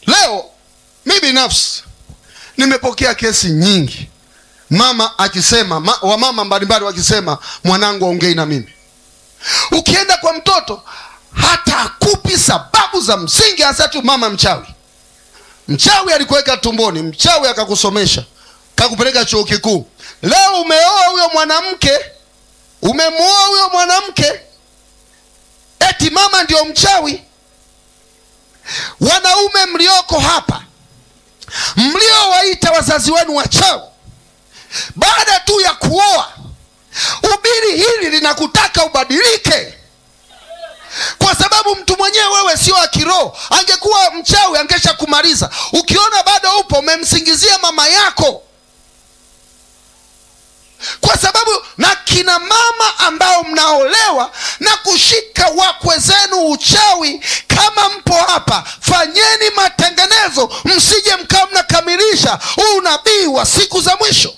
leo mi binafsi nimepokea kesi nyingi mama akisema ma, wamama mbalimbali wakisema mwanangu aongei na mimi ukienda kwa mtoto hata akupi sababu za msingi hasa tu mama mchawi mchawi alikuweka tumboni mchawi akakusomesha kakupeleka chuo kikuu leo umeoa huyo mwanamke umemwoa huyo mwanamke eti mama ndio mchawi wanaume mlioko hapa mliowaita wazazi wenu wachawi baada tu ya kuoa ubiri hili linakutaka ubadilike kwa sababu mtu mwenyewe wewe sio wa kiroho angekuwa mchawi angesha kumaliza ukiona bado upo umemsingizia mama yako kwa sababu na kina mama ambao mnaolewa na kushika wakwe zenu uchawi kama mpo hapa fanyeni matengenezo msije mkawa mnakamilisha huu unabii wa siku za mwisho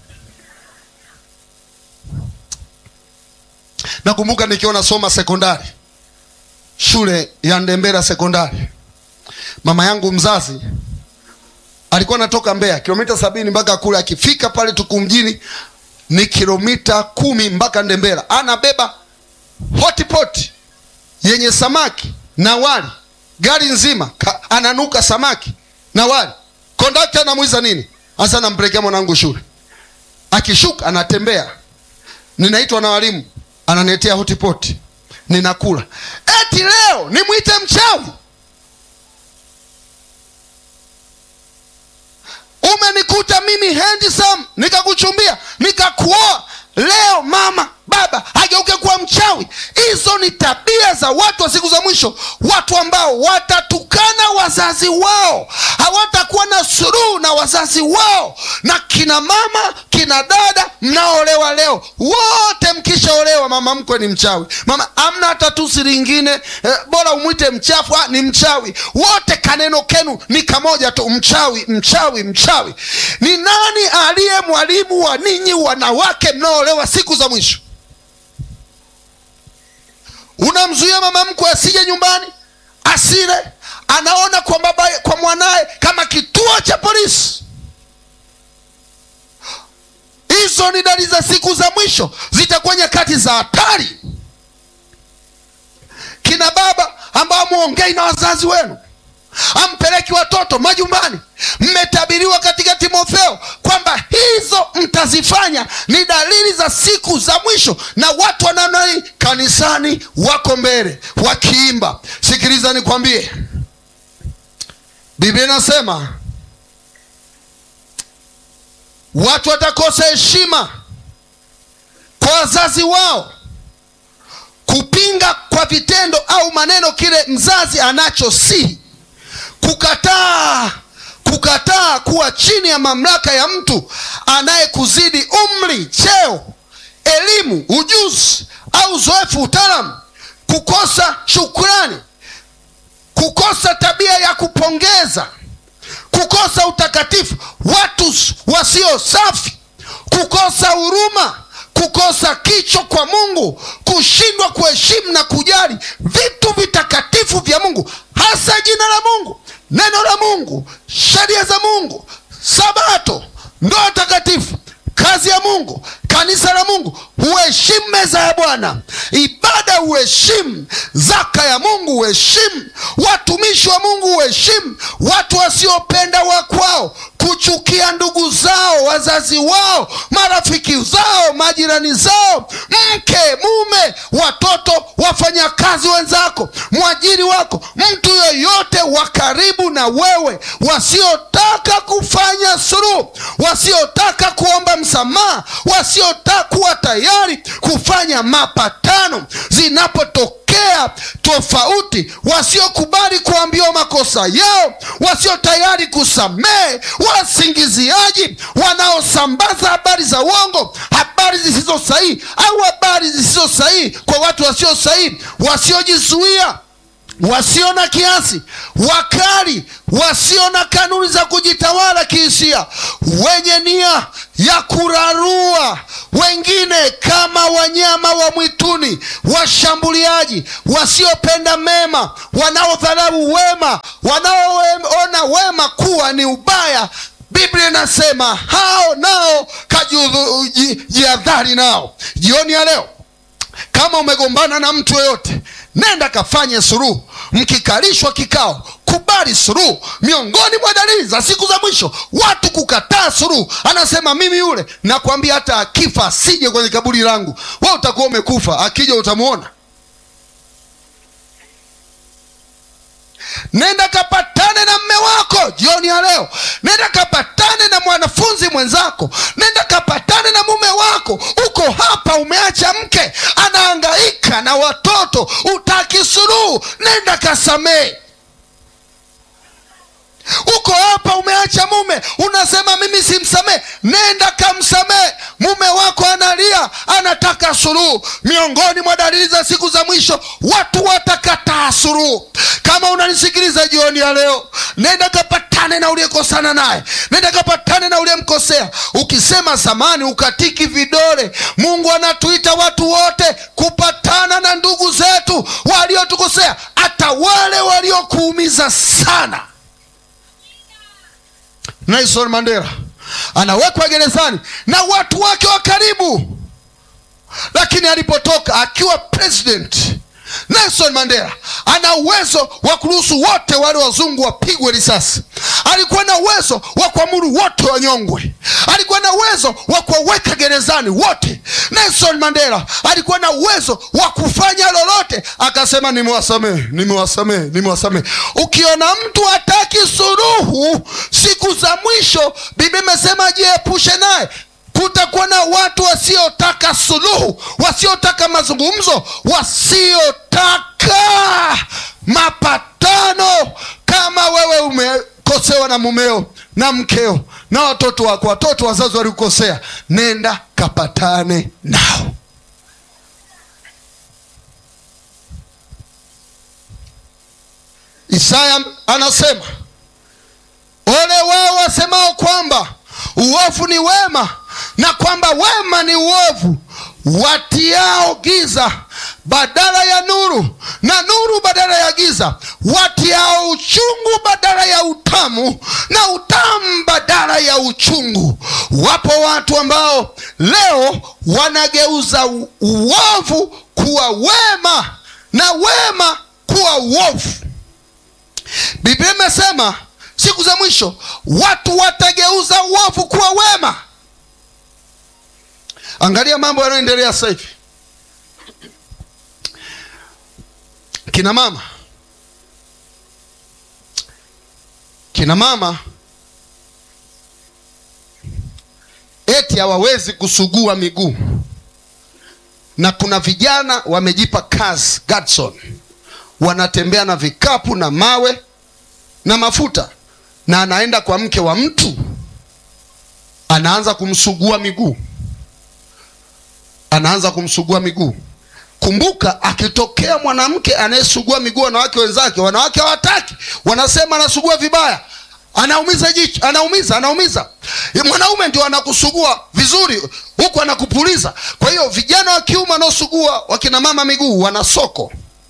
nakumbuka nikiwa nasoma sekondari shule ya ndembera sekondari mama yangu mzazi alikuwa anatoka mbeya kilomita sabini mpaka kule akifika pale tuku mjini ni kilomita kumi mpaka ndembera anabeba hotipoti yenye samaki na wali gari nzima ka, ananuka samaki na wali kondakta anamwiza nini hasa nampelekea mwanangu shule akishuka anatembea ninaitwa na walimu ananiletea hotipoti ninakula eti leo nimwite mchawi umenikuta mimi handsome nikakuchumbia nikakuoa leo mama baba hageuke kuwa mchawi hizo ni tabia za watu wa siku za mwisho watu ambao watatukana wazazi wao hawatakuwa na suruhu na wazazi wao na kina mama kina dada mnaolewa leo wote mkishaolewa mama mkwe ni mchawi mama amna hata tusi lingine eh, bora umwite mchafu ah, ni mchawi wote kaneno kenu ni kamoja tu mchawi mchawi mchawi ni nani aliye mwalimu wa ninyi wanawake mnaolewa siku za mwisho unamzuia mama mkwe asije nyumbani asile anaona kwa baba kwa mwanaye kama kituo cha polisi hizo ni dalili za siku za mwisho zitakuwa nyakati za hatari kina baba ambao mwongei na wazazi wenu ampeleki watoto majumbani mmetabiriwa katika timotheo kwamba hizo mtazifanya ni dalili za siku za mwisho na watu wanamna hii kanisani wako mbele wakiimba sikiliza nikwambie biblia inasema watu watakosa heshima kwa wazazi wao kupinga kwa vitendo au maneno kile mzazi anachosihi kukataa kukataa kuwa chini ya mamlaka ya mtu anayekuzidi umri cheo elimu ujuzi au uzoefu utaalamu kukosa shukrani kukosa tabia ya kupongeza kukosa utakatifu watu wasio safi kukosa huruma kukosa kicho kwa mungu kushindwa kuheshimu na kujali vitu vitakatifu vya mungu hasa jina la mungu neno la mungu sheria za mungu sabato ndoa takatifu kazi ya mungu kanisa la mungu huheshimu meza ya bwana ibada huheshimu zaka ya mungu huheshimu watumishi wa mungu huheshimu watu wasiopenda wakwao kuchukia ndugu zao wazazi wao marafiki zao majirani zao mke mume watoto wafanyakazi wenzako mwajiri wako mtu yoyote wa karibu na wewe wasiotaka kufanya suruhu wasiotaka kuomba msamaha wasiotaka kuwa tayari kufanya mapatano zinapotokea tofauti wasiokubali kuambiwa makosa yao wasio tayari kusamehe wasingiziaji wanaosambaza habari za uongo habari zisizo sahihi au habari zisizo sahihi kwa watu wasio sahihi wasiojizuia wasio na kiasi, wakali, wasio na kanuni za kujitawala kihisia, wenye nia ya kurarua wengine kama wanyama wa mwituni, washambuliaji, wasiopenda mema, wanaodharau wema, wanaoona wema kuwa ni ubaya. Biblia inasema hao nao kajiadhari nao. Jioni ya leo kama umegombana na mtu yoyote, nenda kafanye suruhu. Mkikalishwa kikao, kubali suruhu. Miongoni mwa dalili za siku za mwisho, watu kukataa suruhu. Anasema mimi yule, nakwambia hata akifa asije kwenye kaburi langu. We utakuwa umekufa, akija utamwona. Nenda kapatane na mme wako jioni ya leo. Nenda kapatane na mwanafunzi mwenzako. Nenda kapatane na mume wako. Uko hapa, umeacha mke anahangaika na watoto, utaki suluhu. Nenda kasamehe. Uko hapa, umeacha mume, unasema mimi simsamehe. Nenda kamsamehe. Mume wako analia, anataka suluhu. Miongoni mwa dalili za siku za mwisho, watu watakataa suluhu. Kama unanisikiliza jioni ya leo, nenda kapatane na uliyekosana naye, nenda kapatane na uliyemkosea. Ukisema samani, ukatiki vidole. Mungu anatuita watu wote kupatana na ndugu zetu waliotukosea, hata wale waliokuumiza sana. Nelson Mandela anawekwa gerezani na watu wake wa karibu, lakini alipotoka akiwa president Nelson Mandela ana uwezo wa kuruhusu wote wale wazungu wapigwe risasi. Alikuwa na uwezo wa kuamuru wote wanyongwe. Alikuwa na uwezo wa kuwaweka gerezani wote. Nelson Mandela alikuwa na uwezo wa kufanya lolote, akasema nimewasamehe, nimewasamehe, nimewasamehe. Ukiona mtu hataki suluhu siku za mwisho, Biblia imesema jiepushe naye. Kutakuwa na watu wasiotaka suluhu, wasiotaka mazungumzo, wasiotaka mapatano. Kama wewe umekosewa na mumeo na mkeo na watoto wako, watoto wazazi walikukosea, nenda kapatane nao. Isaya anasema ole wao wasemao kwamba uovu ni wema na kwamba wema ni uovu, watiao giza badala ya nuru na nuru badala ya giza, watiao uchungu badala ya utamu na utamu badala ya uchungu. Wapo watu ambao leo wanageuza uovu kuwa wema na wema kuwa uovu. Biblia imesema siku za mwisho watu watageuza uovu kuwa wema. Angalia mambo yanayoendelea sasa hivi. Kina mama, kina mama eti hawawezi kusugua miguu, na kuna vijana wamejipa kazi Gadson, wanatembea na vikapu na mawe na mafuta, na anaenda kwa mke wa mtu, anaanza kumsugua miguu anaanza kumsugua miguu. Kumbuka, akitokea mwanamke anayesugua miguu wanawake wenzake, wanawake hawataki, wanasema anasugua vibaya, anaumiza jicho, anaumiza, anaumiza. Mwanaume ndio anakusugua vizuri, huku anakupuliza. Kwa hiyo vijana wa kiume wanaosugua wakina mama miguu wana soko,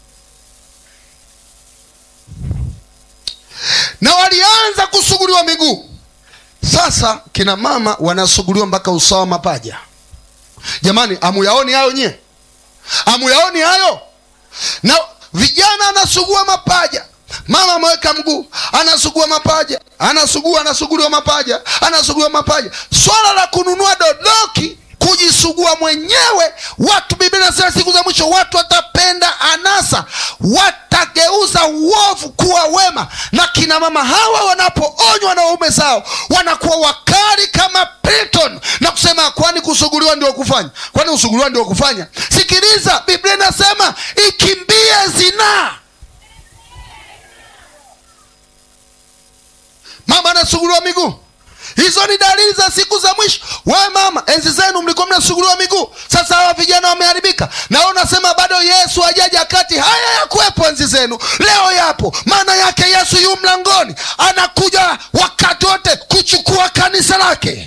na walianza kusuguliwa miguu. Sasa kina mama wanasuguliwa mpaka usawa mapaja. Jamani, amuyaoni hayo nyie? Amuyaoni hayo? Na vijana anasugua mapaja, mama ameweka mguu, anasugua mapaja, anasugua, anasuguliwa mapaja, anasuguliwa mapaja. Swala la kununua dodoki, kujisugua mwenyewe, watu, Biblia inasema siku za mwisho watu watapenda anasa, watageuza uovu kuwa wema. Na kina mama hawa wanapoonywa na waume zao wanakuwa wakali kama Platon na kusema kwani kusuguliwa ndio kufanya? Kwani kusuguliwa ndio kufanya? Sikiliza, Biblia inasema ikimbie zinaa. Mama anasuguliwa miguu, hizo ni dalili za siku za mwisho wewe mama enzi zenu mlikuwa mnasuguliwa miguu sasa hawa vijana wameharibika na wewe unasema bado yesu hajaja kati haya yakuwepo enzi zenu leo yapo maana yake yesu yu mlangoni anakuja wakati wote kuchukua kanisa lake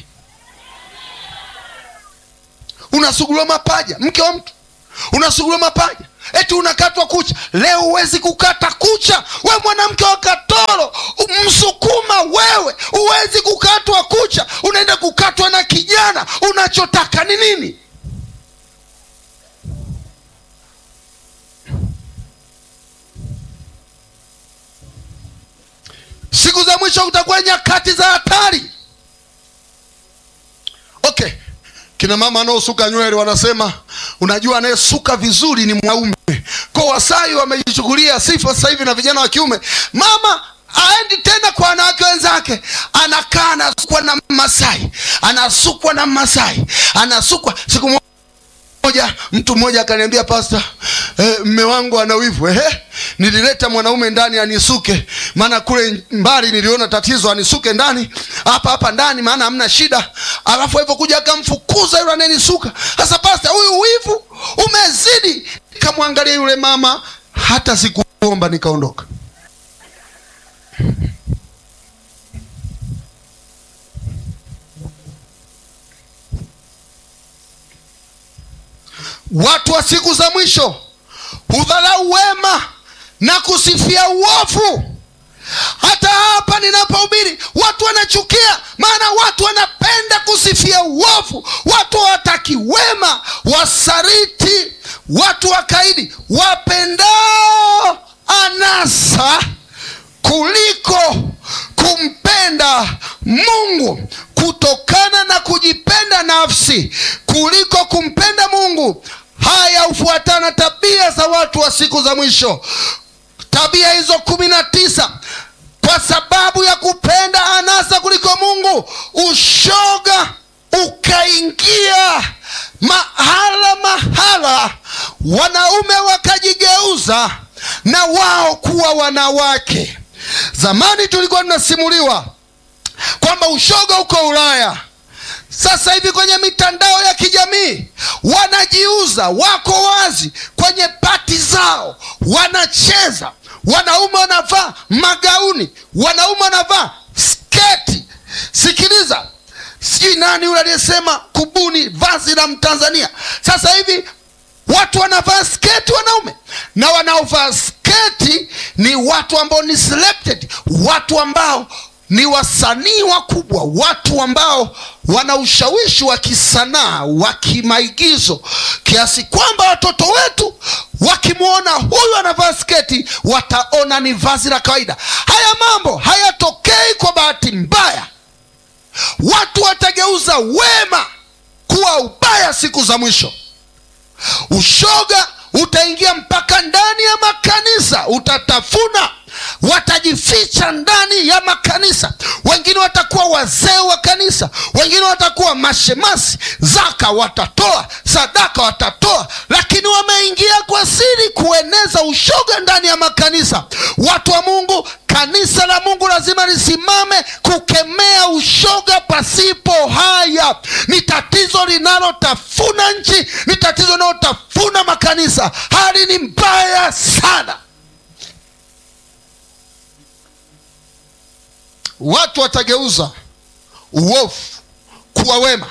unasuguliwa mapaja mke wa mtu unasuguliwa mapaja eti unakatwa kucha leo huwezi kukata kucha we mwanamke wa katoro msukuma wewe huwezi kukatwa kucha unaenda kukatwa na kijana unachotaka ni nini siku za mwisho kutakuwa nyakati za hatari okay kina mama wanaosuka nywele wanasema unajua anayesuka vizuri ni mwanaume kwa wasai wamejichukulia sifa sasa hivi na vijana wa kiume mama aendi tena kwa wanawake wenzake anakaa anasukwa na masai anasukwa na masai anasukwa siku mo- moja mtu mmoja akaniambia pasta eh, mme wangu ana wivu ehe nilileta mwanaume ndani anisuke maana kule mbali niliona tatizo anisuke ndani hapa hapa ndani maana hamna shida alafu alivyokuja akamfukuza yule anayenisuka sasa pasta huyu wivu umezidi nikamwangalia yule mama hata sikuomba nikaondoka watu wa siku za mwisho hudharau wema na kusifia uovu hata hapa ninapohubiri watu wanachukia maana watu wanapenda kusifia uovu watu hawataki wema wasariti watu wakaidi wapendao anasa kuliko kumpenda mungu kutokana na kujipenda nafsi kuliko kumpenda mungu haya hufuatana tabia za watu wa siku za mwisho tabia hizo kumi na tisa kwa sababu ya kupenda anasa kuliko mungu ushoga ukaingia mahala mahala wanaume wakajigeuza na wao kuwa wanawake zamani tulikuwa tunasimuliwa kwamba ushoga uko ulaya sasa hivi kwenye mitandao ya kijamii wanajiuza wako wazi kwenye pati zao wanacheza wanaume wanavaa magauni wanaume wanavaa sketi sikiliza sijui nani yule aliyesema kubuni vazi la mtanzania sasa hivi watu wanavaa sketi wanaume na wanaovaa sketi ni watu ambao ni selected watu ambao ni wasanii wakubwa watu ambao wana ushawishi wa kisanaa wa kimaigizo kiasi kwamba watoto wetu wakimwona huyu anavaa sketi wataona ni vazi la kawaida haya mambo hayatokei kwa bahati mbaya watu watageuza wema kuwa ubaya siku za mwisho ushoga utaingia mpaka ndani ya makanisa utatafuna watajificha ndani ya makanisa wengine watakuwa wazee wa kanisa wengine watakuwa mashemasi zaka watatoa sadaka watatoa lakini wameingia kwa siri kueneza ushoga ndani ya makanisa watu wa mungu kanisa la mungu lazima lisimame kukemea ushoga pasipo haya ni tatizo linalotafuna nchi ni tatizo linalotafuna makanisa hali ni mbaya sana watu watageuza uovu kuwa wema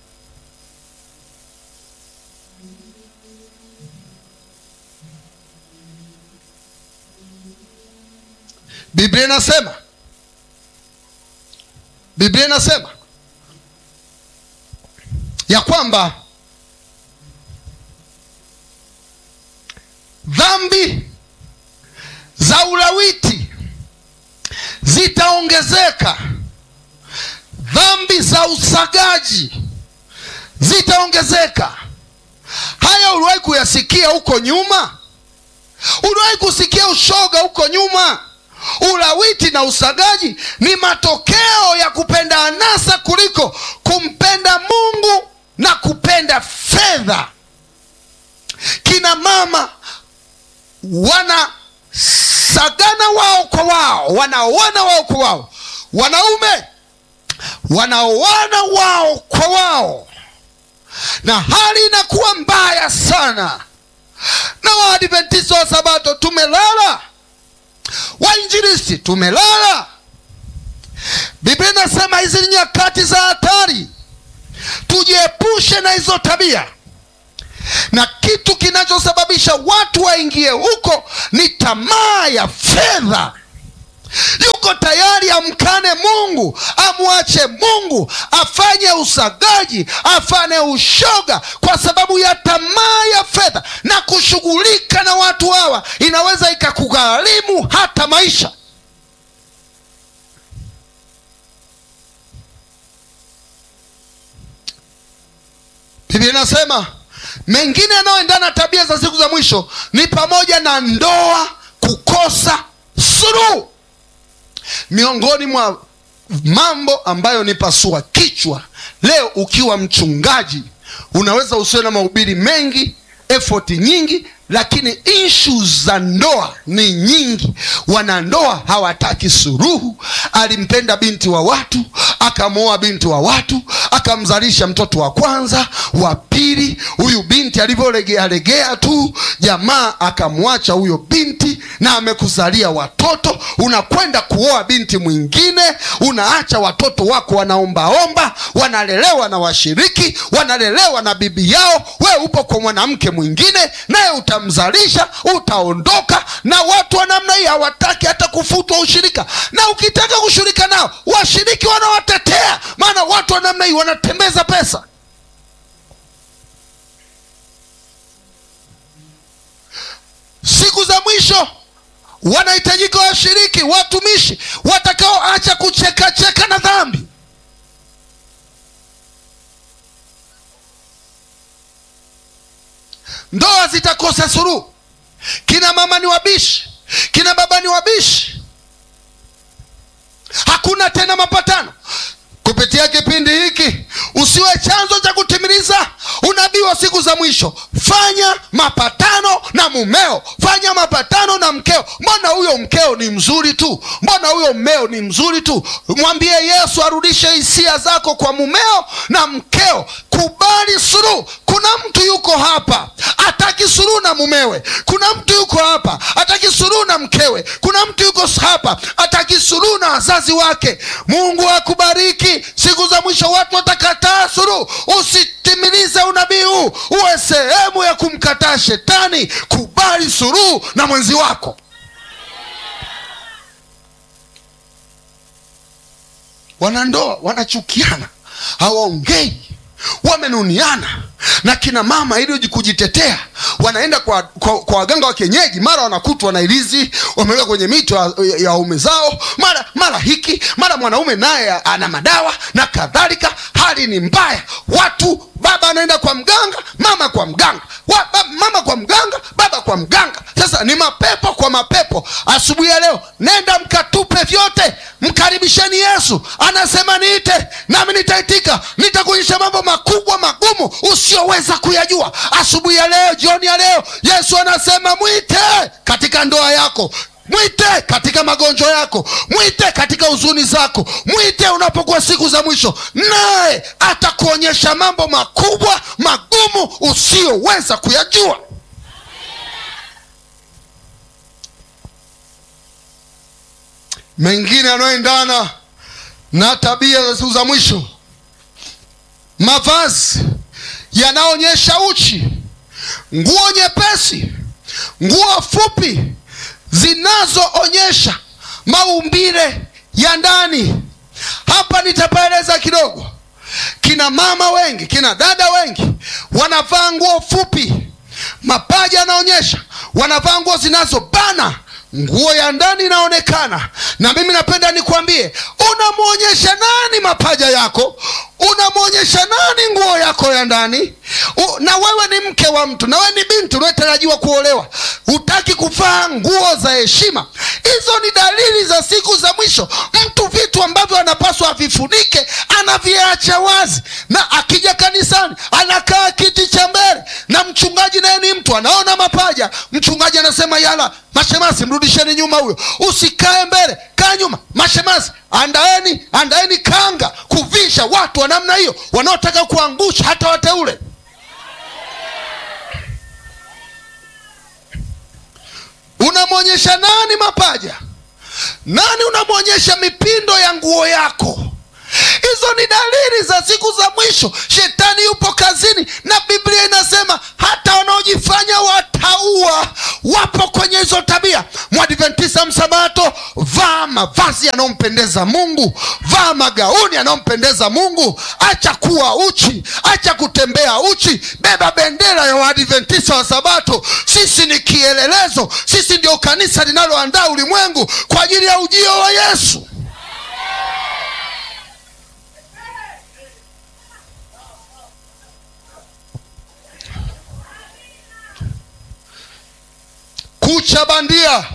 biblia inasema biblia inasema ya kwamba dhambi za ulawiti zitaongezeka dhambi za usagaji zitaongezeka haya uliwahi kuyasikia huko nyuma uliwahi kusikia ushoga huko nyuma ulawiti na usagaji ni matokeo ya kupenda anasa kuliko kumpenda mungu na kupenda fedha kina mama wanasagana wao kwa wao wanaoana wao kwa wao wanaume wanaoana wao kwa wao na hali inakuwa mbaya sana na waadventista wa sabato tumelala wainjilisti tumelala biblia inasema hizi ni nyakati za hatari tujiepushe na hizo tabia na kitu kinachosababisha watu waingie huko ni tamaa ya fedha yuko tayari amkane mungu amwache mungu afanye usagaji afanye ushoga kwa sababu ya tamaa ya fedha na kushughulika na watu hawa inaweza ikakugharimu hata maisha biblia inasema mengine yanayoendana na tabia za siku za mwisho ni pamoja na ndoa kukosa suluhu miongoni mwa mambo ambayo ni pasua kichwa leo ukiwa mchungaji unaweza usiwe na mahubiri mengi efoti nyingi lakini ishu za ndoa ni nyingi wanandoa hawataki suruhu alimpenda binti wa watu akamwoa binti wa watu akamzalisha mtoto wa kwanza wa pili huyu binti alivyolegealegea tu jamaa akamwacha huyo binti na amekuzalia watoto unakwenda kuoa binti mwingine unaacha watoto wako wanaombaomba wanalelewa na washiriki wanalelewa na bibi yao we upo kwa mwanamke mwingine naye utamzalisha utaondoka na watu wa namna hii hawataki hata kufutwa ushirika na ukitaka kushirika nao washiriki wanawatetea maana watu wa namna hii wanatembeza pesa siku za mwisho wanahitajika washiriki watumishi watakaoacha kuchekacheka na dhambi ndoa zitakosa suruhu kina mama ni wabishi kina baba ni wabishi hakuna tena mapatano kupitia kipindi hiki usiwe chanzo cha kutimiliza unabii wa siku za mwisho fanya mapatano na mumeo fanya mapatano na mkeo mbona huyo mkeo ni mzuri tu mbona huyo mmeo ni mzuri tu mwambie yesu arudishe hisia zako kwa mumeo na mkeo kubali suluhu kuna mtu yuko hapa ataki suluhu na mumewe kuna mtu yuko hapa ataki suluhu na mkewe kuna mtu yuko hapa ataki suluhu na wazazi wake mungu akubariki siku za mwisho watu watakataa suluhu usitimilize unabii huu uwe sehemu ya kumkataa shetani kubali suluhu na mwenzi wako wanandoa wanachukiana hawaongei wamenuniana na kina mama ili kujitetea wanaenda kwa, kwa, kwa waganga wa kienyeji mara wanakutwa na ilizi wameweka kwenye mito ya, ya waume zao mara mara hiki mara mwanaume naye ana madawa na kadhalika hali ni mbaya watu baba anaenda kwa mganga mama kwa mganga wa, ba, mama kwa mganga baba kwa mganga sasa ni mapepo kwa mapepo asubuhi ya leo nenda mkatupe vyote mkaribisheni yesu anasema niite nami nitaitika nitakuonyesha mambo makubwa magumu usioweza kuyajua asubuhi ya leo jioni ya leo yesu anasema mwite katika ndoa yako mwite katika magonjwa yako mwite katika huzuni zako mwite unapokuwa siku za mwisho naye atakuonyesha mambo makubwa magumu usiyoweza kuyajua mengine yanayoendana na tabia za siku za mwisho mavazi yanaonyesha uchi nguo nyepesi nguo fupi zinazoonyesha maumbile ya ndani hapa nitapaeleza kidogo kina mama wengi kina dada wengi wanavaa nguo fupi mapaja yanaonyesha wanavaa nguo zinazobana nguo ya ndani inaonekana na mimi napenda nikwambie unamwonyesha nani mapaja yako unamwonyesha nani nguo yako ya ndani U, na wewe ni mke wa mtu na wewe ni binti unayetarajiwa kuolewa hutaki kuvaa nguo za heshima hizo ni dalili za siku za mwisho mtu vitu ambavyo anapaswa avifunike anaviacha wazi na akija kanisani anakaa kiti cha mbele na mchungaji naye ni mtu anaona mapaja mchungaji anasema yala mashemasi mrudisheni nyuma huyo usikae mbele kaa nyuma mashemasi andaeni andaeni kanga kuvisha watu wa namna hiyo wanaotaka kuangusha hata wateule unamwonyesha nani mapaja nani unamwonyesha mipindo ya nguo yako hizo ni dalili za siku za mwisho shetani yupo kazini na biblia inasema hata wanaojifanya wataua wapo kwenye hizo tabia mwadventisa msabato vaa mavazi yanayompendeza mungu vaa magauni yanayompendeza mungu acha kuwa uchi acha kutembea uchi beba bendera ya waadventisa wa sabato sisi ni kielelezo sisi ndio kanisa linaloandaa ulimwengu kwa ajili ya ujio wa yesu kucha bandia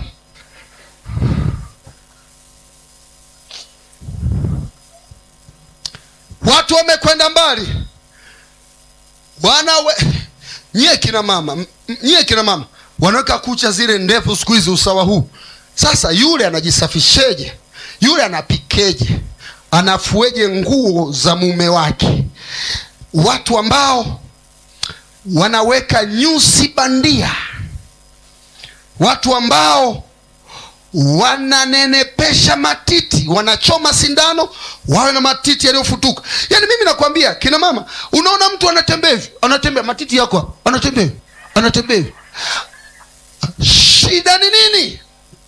watu wamekwenda mbali wana we... nyie kina mama m- m- nyie kina mama wanaweka kucha zile ndefu siku hizi usawa huu sasa yule anajisafisheje yule anapikeje anafueje nguo za mume wake watu ambao wanaweka nyusi bandia watu ambao wananenepesha matiti wanachoma sindano wawe na matiti yaliyofutuka yaani mimi nakwambia kina mama unaona mtu anatembea hivi anatembea matiti yako hapa, anatembea hivi anatembea hivi shida ni nini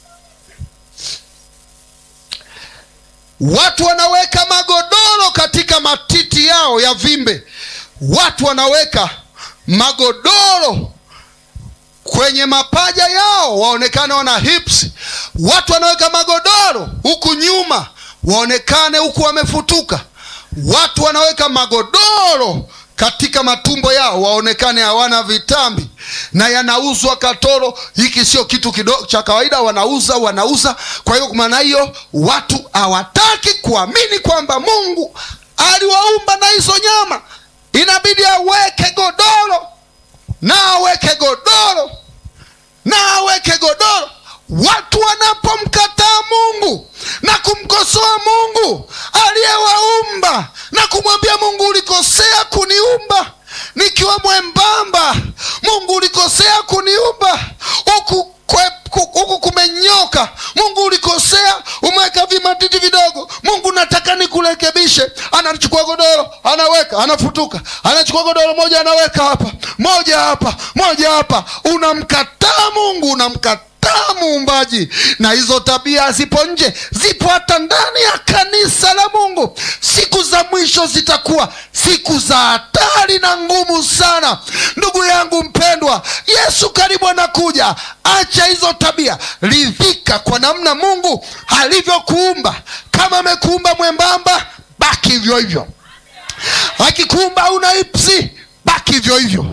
watu wanaweka magodoro katika matiti yao ya vimbe watu wanaweka magodoro kwenye mapaja yao waonekane wana hips watu wanaweka magodoro huku nyuma waonekane huku wamefutuka watu wanaweka magodoro katika matumbo yao waonekane hawana vitambi na yanauzwa katoro hiki sio kitu kidogo cha kawaida wanauza wanauza kwa hiyo maana hiyo watu hawataki kuamini kwamba mungu aliwaumba na hizo nyama inabidi aweke godoro na aweke godoro na aweke godoro watu wanapomkataa mungu na kumkosoa mungu aliyewaumba na kumwambia mungu ulikosea kuniumba nikiwa mwembamba mungu ulikosea kuniumba huku kwe- ku- huku kumenyoka mungu ulikosea umeweka vimatiti vidogo mungu nataka nikurekebishe anachukua godoro anaweka anafutuka anachukua godoro moja anaweka hapa moja hapa moja hapa unamkataa mungu unamkataa muumbaji na hizo tabia zipo nje zipo hata ndani ya kanisa la mungu siku za mwisho zitakuwa siku za hatari na ngumu sana ndugu yangu mpendwa yesu karibu anakuja acha hizo tabia ridhika kwa namna mungu alivyokuumba kama amekuumba mwembamba baki hivyo hivyo akikuumba una ipsi baki hivyo hivyo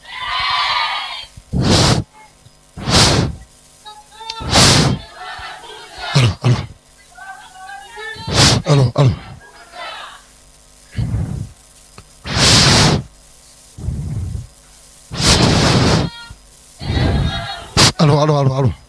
Alo, alo. Alo, alo. Alo, alo, alo, alo.